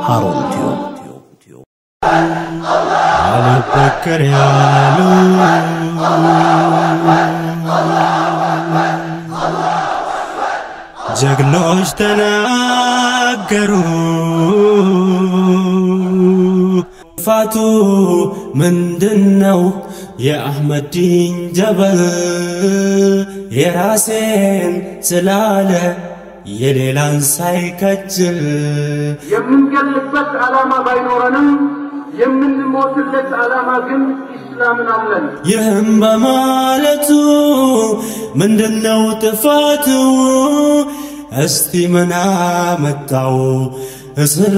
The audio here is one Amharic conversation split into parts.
ሃሩን ቲዩብ አልበከር ያሉ ጀግኖች ተናገሩ። ፋቱ ምንድነው? የአሕመዲን ጀበል የራሴን ስላለ የሌላን ሳይከጅል የምንገልበት ዓላማ ባይኖረንም የምንሞትለት ዓላማ ግን ኢስላምን አለን። ይህም በማለቱ ምንድነው ጥፋቱ? እስቲ ምን አመጣው እስር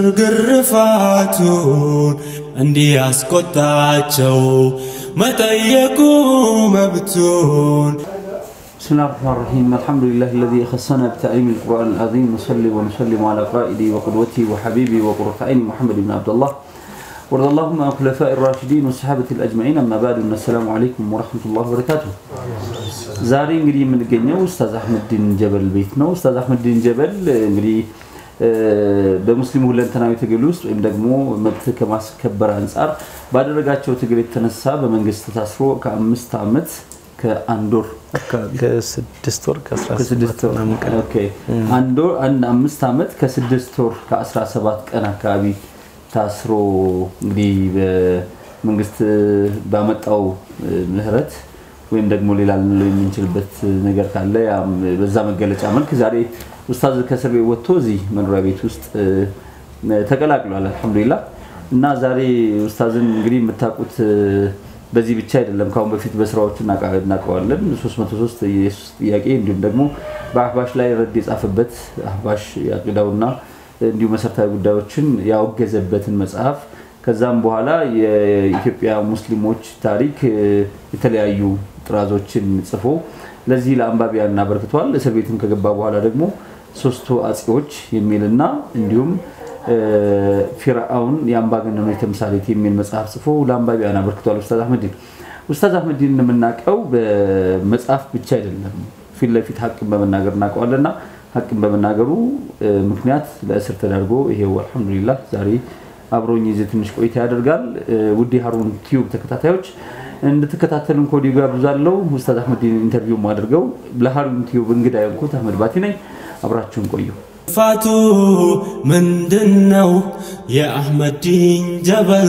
ግርፋቱን እንዲህ ያስቆጣቸው መጠየቁ መብቱን بسم الله الرحمن الرحيم الحمد لله الذي خصنا بتعليم القرآن العظيم نصلي ونسلم على قائدي وقدوتي وحبيبي وقرة عيني محمد بن عبد الله وارض اللهم عن الخلفاء الراشدين والصحابة الأجمعين أما بعد السلام عليكم ورحمة الله وبركاته ዛሬ እንግዲህ የምንገኘው ኡስታዝ አህመድዲን ጀበል ቤት ነው። ኡስታዝ አህመድዲን ጀበል እንግዲህ በሙስሊሙ ሁለንተናዊ ትግል ውስጥ ወይም ደግሞ መብት ከማስከበር አንጻር ባደረጋቸው ትግል የተነሳ በመንግስት ታስሮ ከአምስት ዓመት ከአንድ ወር አካባቢ ከስድስት ወር ከስድስት ከስድስት ወር ምናምን ቀን ኦኬ። አንድ ወር አንድ አምስት ዓመት ከስድስት ወር ከአስራ ሰባት ቀን አካባቢ ታስሮ እንግዲህ በመንግስት ባመጣው ምህረት ወይም ደግሞ ሌላ ልንለው የምንችልበት ነገር ካለ ያም በዛ መገለጫ መልክ ዛሬ ኡስታዝ ከእስር ቤት ወጥቶ እዚህ መኖሪያ ቤት ውስጥ ተቀላቅሏል። አልሐምዱሊላህ እና ዛሬ ኡስታዝን እንግዲህ የምታውቁት በዚህ ብቻ አይደለም። ከአሁን በፊት በስራዎቹ እናውቃ- እናውቀዋለን። 303 የኢየሱስ ጥያቄ እንዲሁም ደግሞ በአህባሽ ላይ ረድ የጻፈበት አህባሽ የአቂዳውና እንዲሁ መሰረታዊ ጉዳዮችን ያወገዘበትን መጽሐፍ ከዛም በኋላ የኢትዮጵያ ሙስሊሞች ታሪክ እ፣ የተለያዩ ጥራዞችን ጽፎ ለዚህ ለአንባቢያን አበርክቷል። እስር ቤትም ከገባ በኋላ ደግሞ ሶስቱ አጼዎች የሚልና እንዲሁም እ፣ ፊርዓውን የአምባገነኖች ተምሳሌት የሚል መጽሐፍ ጽፎ ለአንባቢያን አበርክቷል። ኡስታዝ አህመዲን ኡስታዝ አህመዲን የምናውቀው በመጽሐፍ ብቻ አይደለም፣ ፊት ለፊት ሀቅን በመናገር እናውቀዋለና ሀቅን በመናገሩ እ፣ ምክንያት ለእስር ተዳርጎ ይሄው አልሐምዱሊላህ ዛሬ አብሮኝ የዚህ ትንሽ ቆይታ ያደርጋል። እ፣ ውድ የሀሩን ቲዩብ ተከታታዮች እንድትከታተሉን ከወዲሁ ጋብዛለሁ። ኡስታዝ አህመዲን ኢንተርቪው አድርገው ለሀሩን ቲዩብ እንግዳ የሆንኩት አህመድ ባቲ ነኝ። አብራችሁን ቆዩ። ፋቱ ምንድነው? የአሕመዲን ጀበል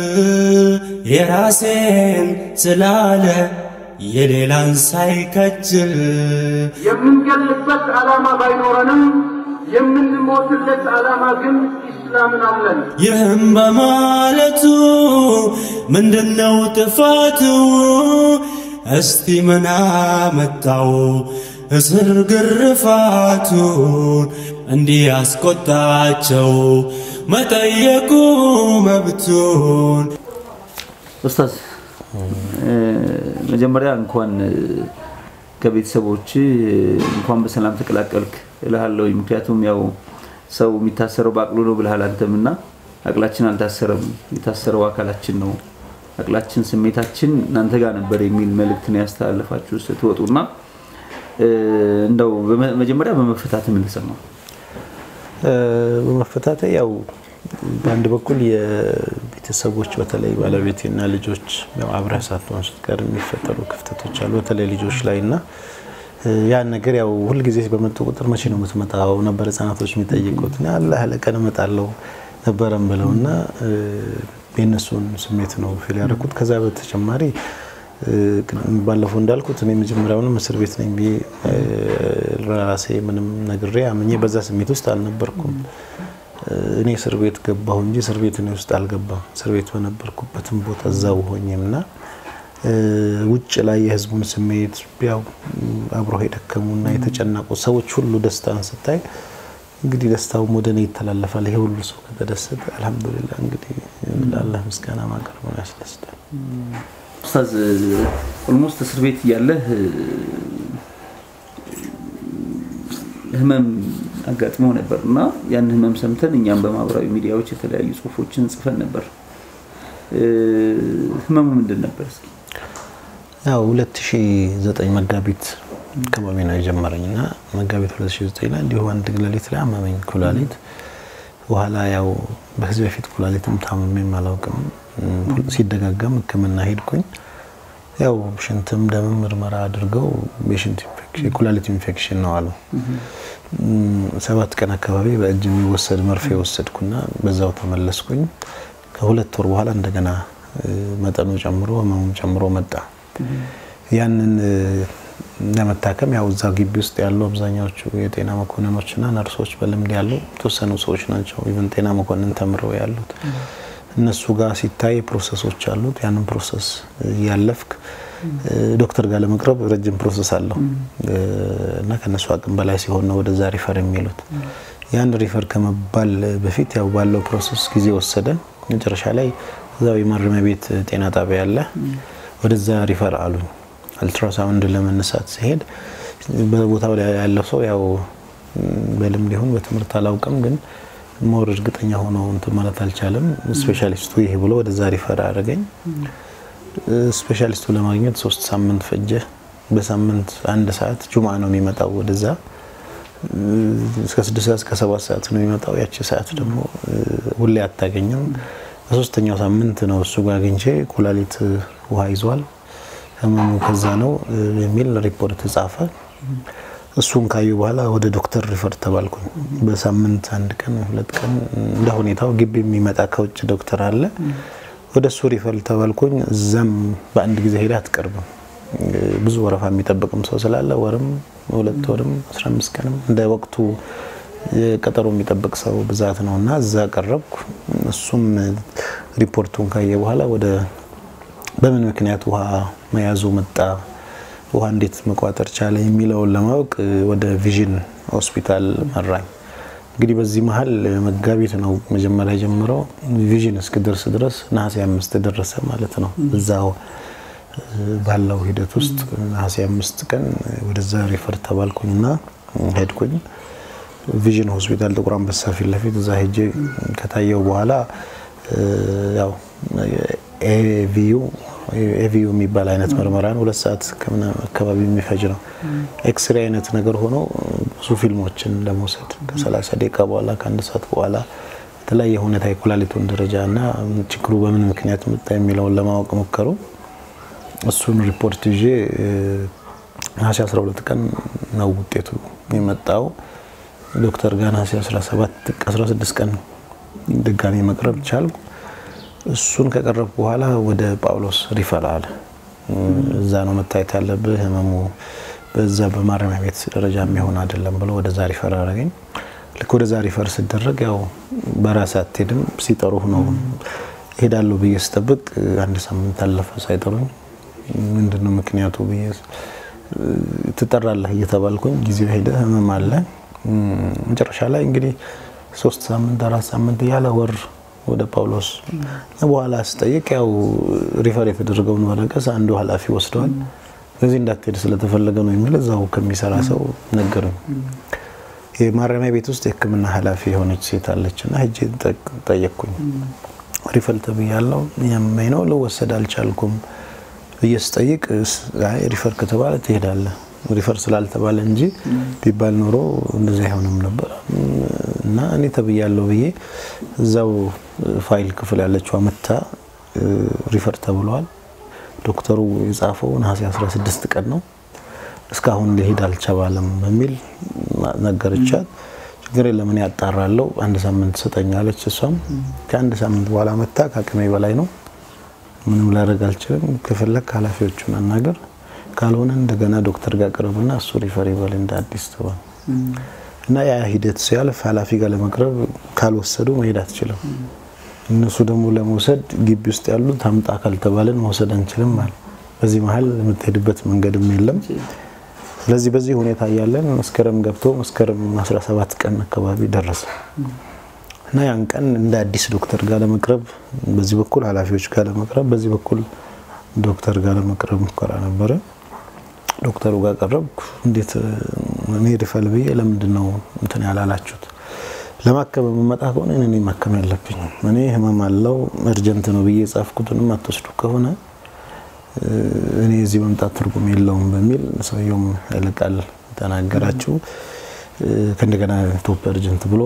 የራሴን ስላለ የሌላን ሳይከጅል የምንገልበት ዓላማ ባይኖረንም የምንሞትለት ዓላማ ግን ኢስላምን አለን። ይህም በማለቱ ምንድነው ጥፋቱ? እስቲ ምን አመጣው እስር ግርፋቱን እንዲህ ያስቆጣቸው መጠየቁ መብቱን ኡስታዝ እ፣ መጀመሪያ እንኳን እ፣ ከቤተሰቦች እ፣ እንኳን በሰላም ተቀላቀልክ እልሃለሁ። ምክንያቱም ያው ሰው የሚታሰረው በአቅሉ ነው ብልሃል አንተም እና አቅላችን አልታሰረም፣ የታሰረው አካላችን ነው። አቅላችን፣ ስሜታችን እናንተ ጋር ነበር የሚል መልእክት ነው ያስተላለፋችሁ ስትወጡና እ፣ እንደው በመ- መጀመሪያ በመፈታት ምን ተሰማው? በመፈታተ ያው በአንድ በኩል የቤተሰቦች በተለይ ባለቤቴና ልጆች ያው አብረህ ሳትሆን ስትቀር የሚፈጠሩ ክፍተቶች አሉ፣ በተለይ ልጆች ላይ እና እ፣ ያን ነገር ያው ሁልጊዜ በመጡ ቁጥር መቼ ነው የምትመጣው ነበር ህጻናቶች የሚጠይቁት እና አላህ ለቀን እመጣለሁ ነበረም ብለው እና እ፣ የእነሱን ስሜት ነው ፊል ያደረኩት። ከዛ በተጨማሪ እ፣ ባለፈው እንዳልኩት እኔ መጀመሪያውንም እስር ቤት ነኝ ብዬ እ፣ ራሴ ምንም ነግሬ አምኜ በዛ ስሜት ውስጥ አልነበርኩም። እ፣ እኔ እስር ቤት ገባሁ እንጂ እስር ቤት እኔ ውስጥ አልገባም። እስር ቤት በነበርኩበትም ቦታ እዛው ሆኜም እና እ፣ ውጭ ላይ የህዝቡን ስሜት ያው አብሮ የደከሙና የተጨነቁ ሰዎች ሁሉ ደስታን ስታይ እንግዲህ ደስታውም ወደ እኔ ይተላለፋል። ይሄ ሁሉ ሰው ከተደሰተ አልሐምዱሊላህ እንግዲህ ለአላህ ምስጋና ማቅረብ ነው ያስደስታል። ኡስታዝ ኦልሞስት እስር ቤት እያለህ እ፣ ህመም አጋጥመው ነበር እና ያን ህመም ሰምተን እኛም በማህበራዊ ሚዲያዎች የተለያዩ ጽሁፎችን ጽፈን ነበር። እ፣ ህመሙ ምንድን ነበር? እስኪ ያው 2009 መጋቢት አካባቢ ነው የጀመረኝ እና መጋቢት 2009 ላይ እንዲሁ አንድ ሌሊት ላይ አመመኝ ኩላሊት። በኋላ ያው በዚህ በፊት ኩላሊትም ታምሜም አላውቅም። ሲደጋገም ሕክምና ሄድኩኝ። ያው ሽንትም ደምም ምርመራ አድርገው የሽንት የኩላሊት ኢንፌክሽን ነው አሉ። ሰባት ቀን አካባቢ በእጅ የሚወሰድ መርፌ ወሰድኩና በዛው ተመለስኩኝ። ከሁለት ወር በኋላ እንደገና መጠኑ ጨምሮ ህመሙም ጨምሮ መጣ። ያንን ለመታከም ያው እዛ ግቢ ውስጥ ያሉ አብዛኛዎቹ የጤና መኮንኖችና ነርሶች በልምድ ያሉ የተወሰኑ ሰዎች ናቸው። ኢቨን ጤና መኮንን ተምረው ያሉት እነሱ ጋር ሲታይ ፕሮሰሶች አሉት። ያንን ፕሮሰስ እያለፍክ ዶክተር ጋር ለመቅረብ ረጅም ፕሮሰስ አለው እና ከነሱ አቅም በላይ ሲሆን ነው ወደዛ ሪፈር የሚሉት። ያን ሪፈር ከመባል በፊት ያው ባለው ፕሮሰስ ጊዜ ወሰደ። መጨረሻ ላይ እዛው የማረሚያ ቤት ጤና ጣቢያ አለ፣ ወደዛ ሪፈር አሉኝ። አልትራሳውንድ ለመነሳት ሲሄድ በቦታው ላይ ያለው ሰው ያው በልምድ ይሁን በትምህርት አላውቅም፣ ግን ሞር እርግጠኛ ሆኖ እንትን ማለት አልቻለም። ስፔሻሊስቱ ይሄ ብሎ ወደዛ ሪፈር አደረገኝ። ስፔሻሊስቱ ለማግኘት ሶስት ሳምንት ፈጀ። በሳምንት አንድ ሰዓት ጁምአ ነው የሚመጣው ወደዛ እስከ ስድስት ሰዓት እስከ ሰባት ሰዓት ነው የሚመጣው። ያቺ ሰዓት ደግሞ ሁሌ አታገኝም። በሶስተኛው ሳምንት ነው እሱ ጋር አግኝቼ ኩላሊት ውሃ ይዟል ህመሙ ከዛ ነው የሚል ሪፖርት ጻፈ። እሱን ካዩ በኋላ ወደ ዶክተር ሪፈር ተባልኩኝ። በሳምንት አንድ ቀን ሁለት ቀን እንደ ሁኔታው ግቢ የሚመጣ ከውጭ ዶክተር አለ። ወደ እሱ ሪፈር ተባልኩኝ። እዛም በአንድ ጊዜ ሄዳ አትቀርብም። ብዙ ወረፋ የሚጠብቅም ሰው ስላለ ወርም ሁለት ወርም 15 ቀንም እንደ ወቅቱ ቀጠሮ የሚጠብቅ ሰው ብዛት ነው እና እዛ ቀረብኩ። እሱም ሪፖርቱን ካየ በኋላ ወደ በምን ምክንያት ውሃ መያዙ መጣ፣ ውሃ እንዴት መቋጠር ቻለ የሚለውን ለማወቅ ወደ ቪዥን ሆስፒታል መራኝ። እንግዲህ በዚህ መሀል መጋቢት ነው መጀመሪያ ጀምረው ቪዥን እስክደርስ ድረስ ነሐሴ አምስት ደረሰ ማለት ነው። እዛው ባለው ሂደት ውስጥ ነሐሴ አምስት ቀን ወደዛ ሪፈር ተባልኩኝና ሄድኩኝ። ቪዥን ሆስፒታል ጥቁር አንበሳ ፊት ለፊት እዛ ሄጄ ከታየው በኋላ ያው ኤቪዩ ኤቪዩ የሚባል አይነት ምርመራ ነው። ሁለት ሰዓት አካባቢ የሚፈጅ ነው። ኤክስሬ አይነት ነገር ሆኖ ብዙ ፊልሞችን ለመውሰድ ከ30 ደቂቃ በኋላ ከአንድ ሰዓት በኋላ የተለያየ ሁኔታ የኩላሊቱን ደረጃ እና ችግሩ በምን ምክንያት መጣ የሚለውን ለማወቅ ሞከሩ። እሱን ሪፖርት ይዤ ነሐሴ 12 ቀን ነው ውጤቱ የመጣው። ዶክተር ጋር ነሐሴ 17 16 ቀን ድጋሚ መቅረብ ቻልኩ። እሱን ከቀረብኩ በኋላ ወደ ጳውሎስ ሪፈር አለ። እዛ ነው መታየት ያለብህ፣ ህመሙ በዛ በማረሚያ ቤት ደረጃ የሚሆን አይደለም ብሎ ወደዛ ሪፈር አደረገኝ። ልክ ወደዛ ሪፈር ስደረግ ያው በራስ አትሄድም፣ ሲጠሩህ ነው ሄዳለሁ ብዬ ስጠብቅ አንድ ሳምንት አለፈ ሳይጠሩኝ። ምንድነው ምክንያቱ ብዬ ትጠራለህ እየተባልኩኝ ጊዜው ሄደ፣ ህመም አለ። መጨረሻ ላይ እንግዲህ ሶስት ሳምንት አራት ሳምንት እያለ ወር ወደ ጳውሎስ በኋላ ስጠይቅ ያው ሪፈር የተደረገውን ወረቀት አንዱ ኃላፊ ወስደዋል። በዚህ እንዳትሄድ ስለተፈለገ ነው የሚል እዛው ከሚሰራ ሰው ነገሩኝ። የማረሚያ ቤት ውስጥ የሕክምና ኃላፊ የሆነች ሴት አለች እና ሄጄ ጠየቅኩኝ። ሪፈር ተብያለሁ፣ ያመኝ ነው ልወሰድ አልቻልኩም ብዬ ስጠይቅ ሪፈር ከተባለ ትሄዳለህ ሪፈር ስላልተባለ እንጂ ቢባል ኖሮ እንደዚህ አይሆንም ነበር እና እኔ ተብያለሁ ብዬ እዛው ፋይል ክፍል ያለችው አመታ ሪፈር ተብለዋል። ዶክተሩ የጻፈው ነሐሴ 16 ቀን ነው። እስካሁን ሊሄድ አልቻባለም በሚል ነገረቻት። ችግር የለም እኔ ያጣራለሁ፣ አንድ ሳምንት ስጠኛለች። እሷም ከአንድ ሳምንት በኋላ መታ ከአቅሜ በላይ ነው፣ ምንም ላደርግ አልችልም፣ ከፈለግ ኃላፊዎቹን አናገር ካልሆነ እንደገና ዶክተር ጋር ቅረብና እሱ ሪፈር ይበል እንደ አዲስ ተባለ እና ያ ሂደት ሲያልፍ ኃላፊ ጋር ለመቅረብ ካልወሰዱ መሄድ አትችልም። እነሱ ደግሞ ለመውሰድ ግቢ ውስጥ ያሉት አምጣ ካልተባለን መውሰድ አንችልም ማለት በዚህ መሀል የምትሄድበት መንገድም የለም። ስለዚህ በዚህ ሁኔታ እያለን መስከረም ገብቶ መስከረም 17 ቀን አካባቢ ደረሰ እና ያን ቀን እንደ አዲስ ዶክተር ጋር ለመቅረብ በዚህ በኩል ኃላፊዎች ጋር ለመቅረብ በዚህ በኩል ዶክተር ጋር ለመቅረብ ሙከራ ነበረ። ዶክተሩ ጋር ቀረብኩ። እንዴት እኔ ሪፈር ብዬ ለምንድን ነው እንትን ያላላችሁት? ለማከም የምመጣ ከሆነ እኔ ማከም ያለብኝ እኔ ህመም አለው እርጀንት ነው ብዬ የጻፍኩትንም አትወስዱ ከሆነ እኔ እዚህ መምጣት ትርጉም የለውም በሚል ሰውየውም ያለቃል ተናገራችሁ። ከእንደገና ቶፕ እርጀንት ብሎ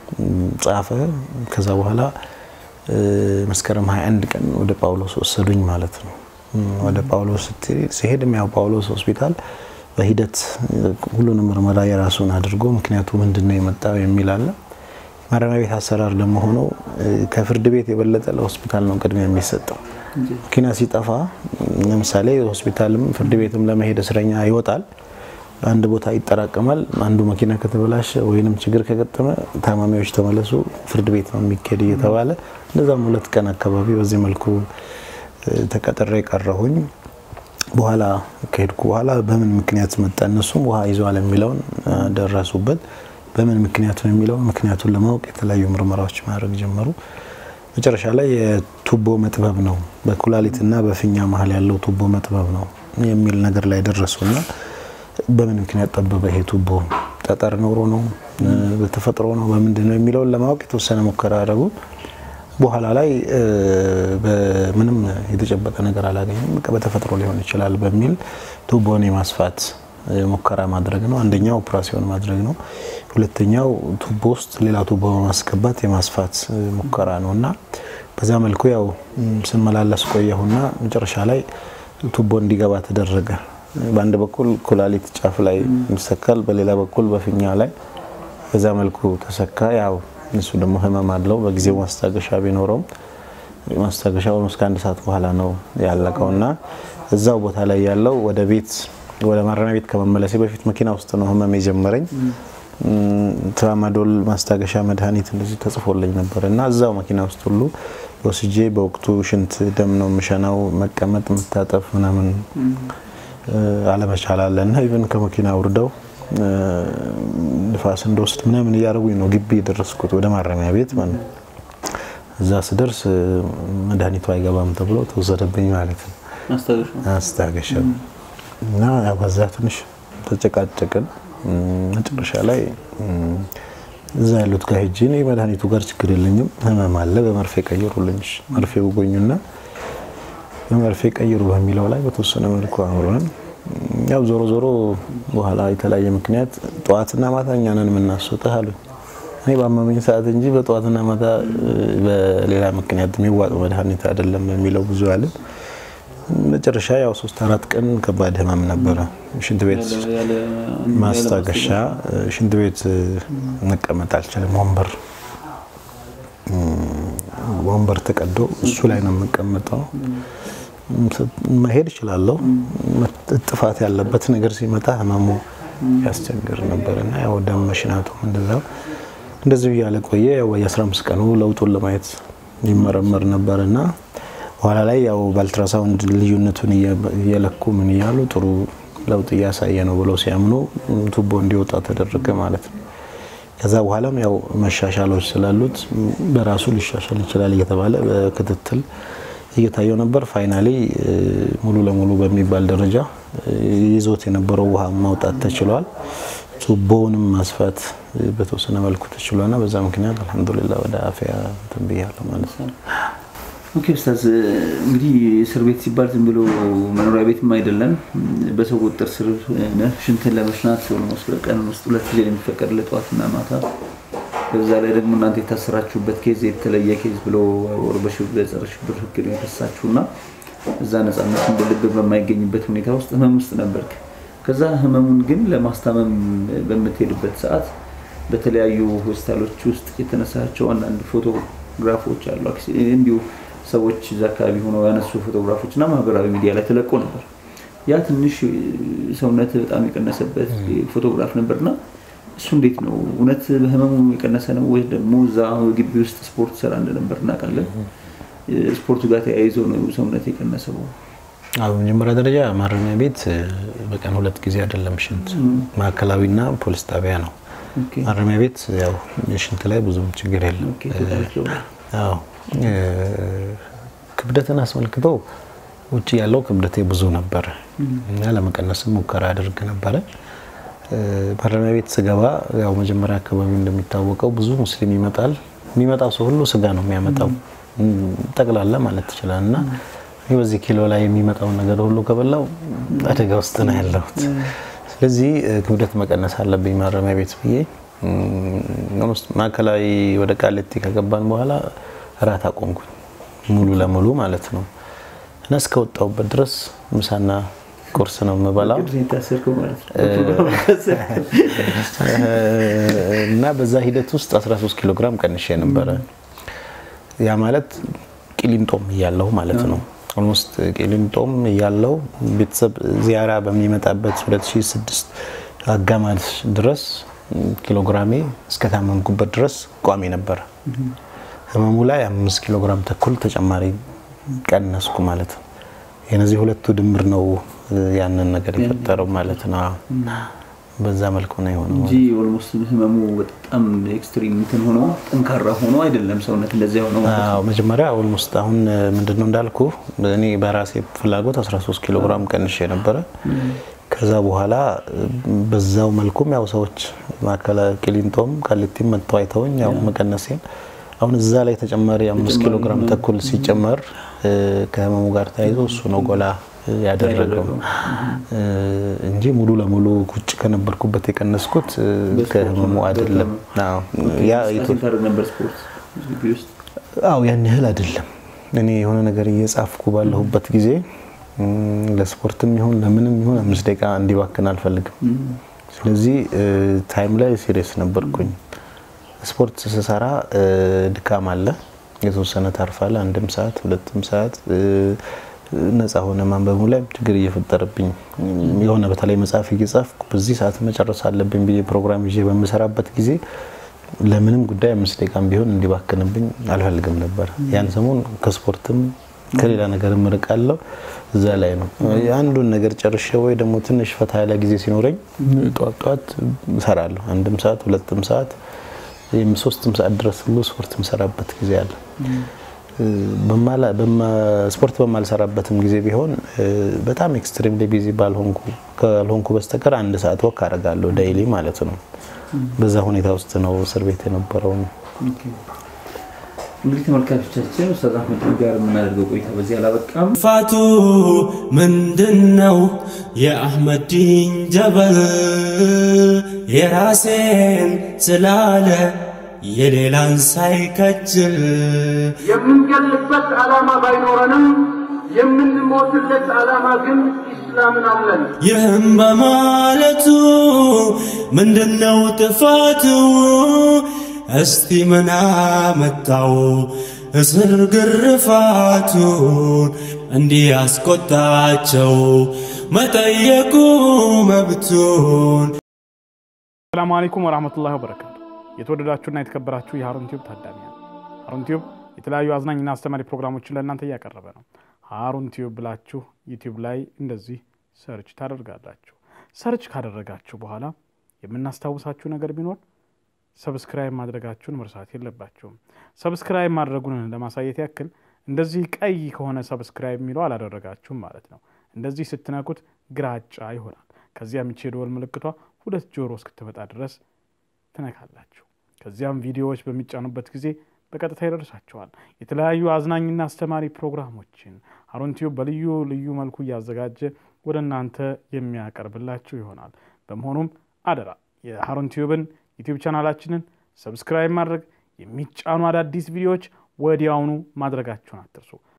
ጻፈ። ከዛ በኋላ መስከረም 21 ቀን ወደ ጳውሎስ ወሰዱኝ ማለት ነው። ወደ ጳውሎስ ሲሄድም ያው ጳውሎስ ሆስፒታል በሂደት ሁሉንም ምርመራ የራሱን አድርጎ ምክንያቱ ምንድን ነው የመጣው የሚል አለ። ማረሚያ ቤት አሰራር ደግሞ ሆኖ ከፍርድ ቤት የበለጠ ለሆስፒታል ነው ቅድሚያ የሚሰጠው። መኪና ሲጠፋ ለምሳሌ ሆስፒታልም ፍርድ ቤትም ለመሄድ እስረኛ ይወጣል፣ አንድ ቦታ ይጠራቀማል። አንዱ መኪና ከተበላሸ ወይንም ችግር ከገጠመ ታማሚዎች ተመለሱ፣ ፍርድ ቤት ነው የሚካሄድ እየተባለ እንደዛም ሁለት ቀን አካባቢ በዚህ መልኩ ተቀጥሬ ቀረሁኝ። በኋላ ከሄድኩ በኋላ በምን ምክንያት መጣ እነሱም ውሃ ይዘዋል የሚለውን ደረሱበት። በምን ምክንያት ነው የሚለውን ምክንያቱን ለማወቅ የተለያዩ ምርመራዎች ማድረግ ጀመሩ። መጨረሻ ላይ የቱቦ መጥበብ ነው በኩላሊትና በፊኛ መሀል ያለው ቱቦ መጥበብ ነው የሚል ነገር ላይ ደረሱና በምን ምክንያት ጠበበ ይሄ ቱቦ ጠጠር ኖሮ ነው በተፈጥሮ ነው በምንድን ነው የሚለውን ለማወቅ የተወሰነ ሙከራ አደረጉ። በኋላ ላይ ምንም የተጨበጠ ነገር አላገኙም። በቃ በተፈጥሮ ሊሆን ይችላል በሚል ቱቦን የማስፋት ሙከራ ማድረግ ነው። አንደኛው ኦፕራሲዮን ማድረግ ነው። ሁለተኛው ቱቦ ውስጥ ሌላ ቱቦ በማስገባት የማስፋት ሙከራ ነው እና በዛ መልኩ ያው ስመላለስ ቆየሁና መጨረሻ ላይ ቱቦ እንዲገባ ተደረገ። በአንድ በኩል ኩላሊት ጫፍ ላይ ይሰካል፣ በሌላ በኩል በፊኛ ላይ በዛ መልኩ ተሰካ። ያው እሱ ደግሞ ህመም አለው። በጊዜው ማስታገሻ ቢኖረውም ማስታገሻውን እስከ አንድ ሰዓት በኋላ ነው ያለቀው እና እዛው ቦታ ላይ ያለው ወደ ቤት ወደ ማረሚያ ቤት ከመመለሴ በፊት መኪና ውስጥ ነው ህመም የጀመረኝ። ትራማዶል ማስታገሻ መድኃኒት እንደዚህ ተጽፎልኝ ነበር እና እዛው መኪና ውስጥ ሁሉ ወስጄ በወቅቱ ሽንት ደም ነው የምሸናው። መቀመጥ መታጠፍ ምናምን አለመቻል አለ እና ኢቨን ከመኪና አውርደው ንፋስ እንደወስድ ምናምን እያደረጉኝ ነው ግቢ የደረስኩት ወደ ማረሚያ ቤት ማለት ነው። እዛ ስደርስ መድኃኒቱ አይገባም ተብሎ ተወሰደብኝ ማለት ነው ማስታገሻ እና በዛ ትንሽ ተጨቃጨቅን። መጨረሻ ላይ እዛ ያሉት ጋር ሄጄ እኔ መድኃኒቱ ጋር ችግር የለኝም ህመም አለ በመርፌ ቀይሩልኝ፣ መርፌ ውጎኙና በመርፌ ቀይሩ በሚለው ላይ በተወሰነ መልኩ አምሮን ያው ዞሮ ዞሮ በኋላ የተለያየ ምክንያት ጠዋትና ማታ እኛ ነን የምናስወጣህ አሉኝ። እኔ ባመመኝ ሰዓት እንጂ በጠዋትና ማታ በሌላ ምክንያት የሚዋጥ መድኃኒት አይደለም የሚለው ብዙ አለ። መጨረሻ ያው ሶስት አራት ቀን ከባድ ህመም ነበረ። ሽንት ቤት ማስታገሻ፣ ሽንት ቤት መቀመጥ አልችልም። ወንበር ወንበር ተቀዶ እሱ ላይ ነው የምቀመጠው። መሄድ እችላለሁ። ጥፋት ያለበት ነገር ሲመጣ ህመሙ ያስቸግር ነበር እና ያው ደም መሽናቱም እንደዛው እንደዚህ እያለ ቆየ። ያው የ15 ቀኑ ለውጡን ለማየት ይመረመር ነበር እና በኋላ ላይ ያው በአልትራሳውንድ ልዩነቱን እየለኩ ምን እያሉ ጥሩ ለውጥ እያሳየ ነው ብለው ሲያምኑ ቱቦ እንዲወጣ ተደረገ ማለት ነው። ከዛ በኋላም ያው መሻሻሎች ስላሉት በራሱ ሊሻሻል ይችላል እየተባለ በክትትል እየታየው ነበር። ፋይናሊ ሙሉ ለሙሉ በሚባል ደረጃ ይዞት የነበረው ውሃ ማውጣት ተችሏል። ቱቦውንም ማስፋት በተወሰነ መልኩ ተችሏልና በዛ ምክንያት አልሐምዱሊላህ ወደ አፍያ ትንብያለሁ ማለት ነው። ኦኬ ኡስታዝ፣ እንግዲህ እስር ቤት ሲባል ዝም ብሎ መኖሪያ ቤትም አይደለም። በሰው ቁጥጥር ስር ነህ። ሽንትን ለመሽናት ኦልሞስት በቀን ውስጥ ሁለት ጊዜ የሚፈቀድልህ ጠዋትና ማታ። በዛ ላይ ደግሞ እናንተ የታሰራችሁበት ኬዝ የተለየ ኬዝ ብሎ በጸረ ሽብር ሕግ ነው የከሳችሁ እና እዛ ነፃነት እንደ ልብ በማይገኝበት ሁኔታ ውስጥ ህመም ውስጥ ነበርክ። ከዛ ህመሙን ግን ለማስታመም በምትሄድበት ሰዓት በተለያዩ ሆስፒታሎች ውስጥ የተነሳቸው አንዳንድ ፎቶግራፎች አሉ እንዲሁ ሰዎች እዛ አካባቢ ሆነው ያነሱ ፎቶግራፎች እና ማህበራዊ ሚዲያ ላይ ተለቆ ነበር። ያ ትንሽ ሰውነት በጣም የቀነሰበት ፎቶግራፍ ነበርና እሱ እንዴት ነው እውነት በህመሙ የቀነሰ ነው ወይ ደግሞ እዛ ግቢ ውስጥ ስፖርት ሰራ እንደነበር እናውቃለን። ስፖርቱ ጋር ተያይዞ ነው ሰውነት የቀነሰው? አዎ በመጀመሪያ ደረጃ ማረሚያ ቤት በቀን ሁለት ጊዜ አይደለም ሽንት፣ ማዕከላዊና ፖሊስ ጣቢያ ነው። ማረሚያ ቤት ያው የሽንት ላይ ብዙም ችግር የለም። አዎ ክብደትን አስመልክቶ ውጭ ያለው ክብደቴ ብዙ ነበረ እና ለመቀነስም ሙከራ አድርግ ነበረ። ማረሚያ ቤት ስገባ ያው መጀመሪያ አካባቢ እንደሚታወቀው ብዙ ሙስሊም ይመጣል። የሚመጣው ሰው ሁሉ ስጋ ነው የሚያመጣው ጠቅላላ ማለት ትችላል እና እኔ በዚህ ኪሎ ላይ የሚመጣውን ነገር ሁሉ ከበላው አደጋ ውስጥ ነው ያለሁት። ስለዚህ ክብደት መቀነስ አለብኝ ማረሚያ ቤት ብዬ ማዕከላዊ ወደ ቃሊቲ ከገባን በኋላ እራት አቆምኩኝ ሙሉ ለሙሉ ማለት ነው እና እስከወጣሁበት ድረስ ምሳና ቁርስ ነው የምበላው የታሰርከው ማለት ነው። እና በዛ ሂደት ውስጥ 13 ኪሎ ግራም ቀንሼ ነበረ። ያ ማለት ቂሊንጦም እያለሁ ማለት ነው። ኦልሞስት ቂሊንጦም እያለሁ ቤተሰብ ዚያራ በሚመጣበት 2006 አጋማሽ ድረስ ኪሎግራሜ እስከታመምኩበት ድረስ ቋሚ ነበረ። ህመሙ ላይ አምስት ኪሎ ግራም ተኩል ተጨማሪ ቀነስኩ ማለት ነው። የነዚህ ሁለቱ ድምር ነው ያንን ነገር የፈጠረው ማለት ነው። በዛ መልኩ ነው የሆነው። እንጂ ኦልሞስት ህመሙ በጣም ኤክስትሪም እንትን ሆኖ ጠንካራ ሆኖ አይደለም ሰውነት እንደዚያ ሆኖ ማለት ነው። አዎ መጀመሪያ ኦልሞስት አሁን ምንድነው እንዳልኩ እኔ በራሴ ፍላጎት 13 ኪሎ ግራም ቀንሼ ነበረ። ከዛ በኋላ በዛው መልኩም ያው ሰዎች ማከላ ቂሊንጦም ቃሊቲም መጥተው አይተውኝ ያው መቀነሴን አሁን እዛ ላይ ተጨማሪ አምስት ኪሎ ግራም ተኩል ሲጨመር ከህመሙ ጋር ተያይዞ እሱ ነው ጎላ ያደረገው እንጂ ሙሉ ለሙሉ ቁጭ ከነበርኩበት የቀነስኩት ከህመሙ አይደለም። አዎ ያ እንቅስቃሴ ታደርግ ነበር ስፖርት ግቢ ውስጥ አዎ ያን ያህል አይደለም። እኔ የሆነ ነገር እየጻፍኩ ባለሁበት ጊዜ ለስፖርትም ይሁን ለምንም ይሁን አምስት ደቂቃ እንዲባክን አልፈልግም። ስለዚህ ታይም ላይ ሲሪየስ ነበርኩኝ። ስፖርት ስሰራ ድካም አለ፣ የተወሰነ ታርፋለ። አንድም ሰዓት ሁለትም ሰዓት ነፃ ሆነ ማንበቡ ላይ ችግር እየፈጠረብኝ የሆነ በተለይ መጽሐፍ እየጻፍኩ በዚህ ሰዓት መጨረስ አለብኝ ብዬ ፕሮግራም ይዤ በምሰራበት ጊዜ ለምንም ጉዳይ አምስት ደቂቃም ቢሆን እንዲባክንብኝ አልፈልግም ነበር። ያን ሰሞን ከስፖርትም ከሌላ ነገር እርቃለሁ። እዛ ላይ ነው አንዱን ነገር ጨርሼ ወይ ደግሞ ትንሽ ፈታ ያለ ጊዜ ሲኖረኝ ጠዋት ጠዋት እሰራለሁ። አንድም ሰዓት ሁለትም ሰዓት ሶስትም ሰዓት ድረስ ሁሉ ስፖርት የምሰራበት ጊዜ አለ። ስፖርት በማልሰራበትም ጊዜ ቢሆን በጣም ኤክስትሪምሊ ቢዚ ባልሆንኩ ካልሆንኩ በስተቀር አንድ ሰዓት ወክ አደርጋለሁ ዴይሊ ማለት ነው። በዛ ሁኔታ ውስጥ ነው እስር ቤት የነበረው። እንግዲህ ተመልካቾቻችን ኡስታዝ አህመድ ጋር የምናደርገው ቆይታ በዚህ አላበቃም። ፋቱ ምንድን ነው? የአህመዲን ጀበል የራሴን ስላለ የሌላን ሳይከጅል የምንገልበት ዓላማ ባይኖረንም የምንሞትለት ዓላማ ግን ኢስላምን አለን። ይህም በማለቱ ምንድነው ጥፋቱ? እስቲ ምን አመጣው እስር ግርፋቱን እንዲህ ያስቆጣቸው መጠየቁ መብቱን ሰላሙ አለይኩም ወራህመቱላሂ ወበረካቱ። የተወደዳችሁና የተከበራችሁ የሀሩን ቲዩብ ታዳሚያን፣ ሀሩን ቲዩብ የተለያዩ አዝናኝና አስተማሪ ፕሮግራሞችን ለእናንተ እያቀረበ ነው። ሀሩን ቲዩብ ብላችሁ ዩቲዩብ ላይ እንደዚህ ሰርች ታደርጋላችሁ። ሰርች ካደረጋችሁ በኋላ የምናስታውሳችሁ ነገር ቢኖር ሰብስክራይብ ማድረጋችሁን መርሳት የለባችሁም። ሰብስክራይብ ማድረጉን ለማሳየት ያክል እንደዚህ ቀይ ከሆነ ሰብስክራይብ የሚለው አላደረጋችሁም ማለት ነው። እንደዚህ ስትነኩት ግራጫ ይሆናል። ከዚያም ይቺ የደወል ምልክቷ ሁለት ጆሮ እስክትመጣ ድረስ ትነካላችሁ። ከዚያም ቪዲዮዎች በሚጫኑበት ጊዜ በቀጥታ ይደርሳቸዋል። የተለያዩ አዝናኝና አስተማሪ ፕሮግራሞችን ሀሩን ቲዩብ በልዩ ልዩ መልኩ እያዘጋጀ ወደ እናንተ የሚያቀርብላችሁ ይሆናል። በመሆኑም አደራ የሀሩን ቲዩብን ዩቲዩብ ቻናላችንን ሰብስክራይብ ማድረግ፣ የሚጫኑ አዳዲስ ቪዲዮዎች ወዲያውኑ ማድረጋችሁን አትርሱ።